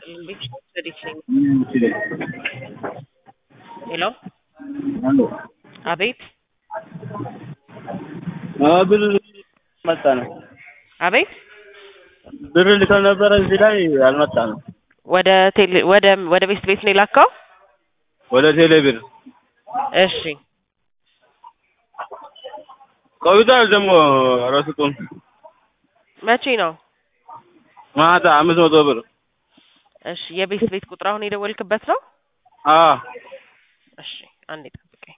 ይስጥልን። ቤት ወዴት ነኝ? ሄሎ አቤት ብር መጣ ነው። አቤት ብር ልከው ነበረ እዚህ ላይ አልመጣ ነው። ወደ ቴሌ ወደ ወደ ቤት ቤት ነው የላከው? ወደ ቴሌ ብር እሺ ቆይቷል። ደግሞ ረስጡን መቼ ነው? ማታ አምስት መቶ ብር እሺ የቤት ቤት ቁጥር አሁን የደወልክበት ነው? አዎ እሺ አንዴ ጠብቀኝ።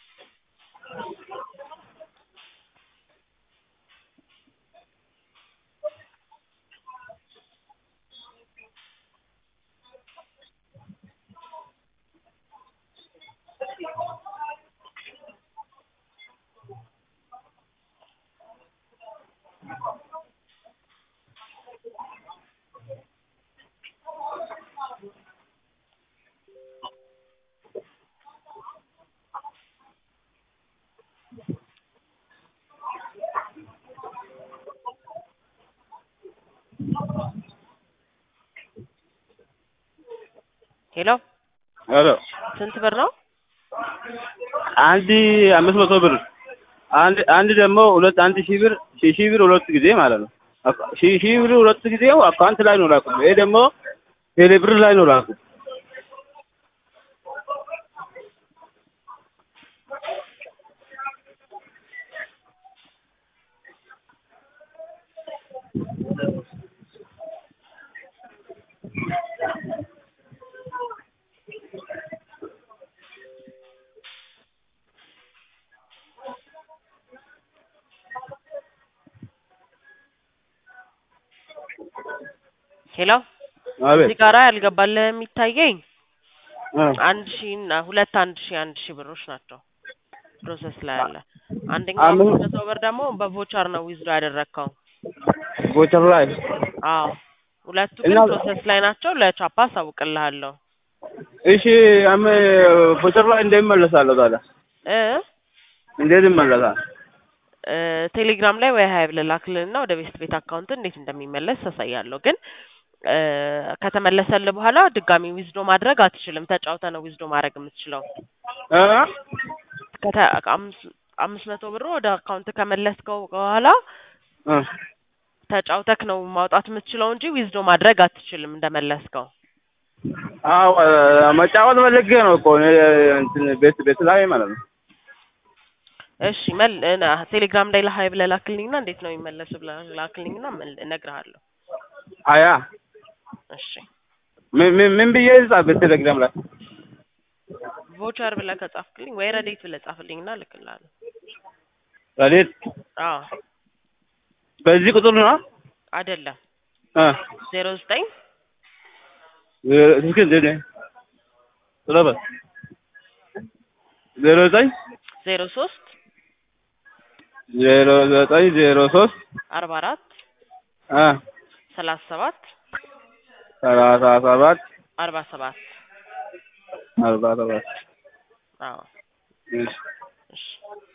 ሄሎ ሄሎ ስንት ብር ነው? አንድ አምስት መቶ ብር አንድ አንድ ደግሞ ሁለት አንድ ሺህ ብር ሺህ ሺህ ብር ሁለት ጊዜ ማለት ነው። አካ- ሺህ ሺህ ብር ሁለት ጊዜው አካውንት ላይ ነው ላኩት። ይሄ ደግሞ ቴሌ ብር ላይ ነው ላኩት። ሄሎ አቤት እዚህ ጋራ ያልገባልህ የሚታየኝ እ አንድ ሺህ እና ሁለት አንድ ሺህ አንድ ሺህ ብሮች ናቸው ፕሮሰስ ላይ ያለ። አንደኛው አምስት- አምስት መቶ ብር ደግሞ በቮቸር ነው ዊዝድሮ ያደረግከው። ቦቸር ላይ አዎ ሁለቱ ግን እና- ፕሮሰስ ላይ ናቸው። ለቻፓ አሳውቅልሃለሁ እሺ አም ቦቸር ላይ እንደሚመለሳለሁ ታዲያ እ እንዴት ይመለሳል? እ ቴሌግራም ላይ ወይ ሀይ ብለህ ላክልንና ወደ ቤስት ቤት አካውንት እንዴት እንደሚመለስ ታሳያለሁ። ግን እ ከተመለሰልህ በኋላ ድጋሚ ዊዝዶ ማድረግ አትችልም። ተጫውተ ነው ዊዝዶ ማድረግ የምትችለው። እ ከተ አምስት አምስት መቶ ብር ወደ አካውንት ከመለስከው በኋላ እ ተጫውተክ ነው ማውጣት የምትችለው እንጂ ዊዝዶ ማድረግ አትችልም እንደመለስከው። አዎ መጫወት ፈልጌ ነው እኮ እኔ እንትን ቤት ቤት ላይ ማለት ነው። እሺ መል እና ቴሌግራም ላይ ለሀይ ብለህ ላክልኝና እንዴት ነው የሚመለሱ ብለህ ላክልኝና መል- እነግርሃለሁ። አያ እሺ ምን ምን ምን ብዬ ጻፍ ቴሌግራም ላይ ቮቸር ብለህ ከጻፍክልኝ ወይ ረዴት ብለህ ጻፍልኝና እልክልሃለሁ። ረዴት አዎ በዚህ ቁጥር ነው አይደለም እ ዜሮ ዘጠኝ እስኪ እንደ ስለበ ዜሮ ዘጠኝ ዜሮ ሶስት ዜሮ ዘጠኝ ዜሮ ሶስት አርባ አራት እ ሰላሳ ሰባት ሰላሳ ሰባት አርባ ሰባት አርባ ሰባት አዎ እሺ እሺ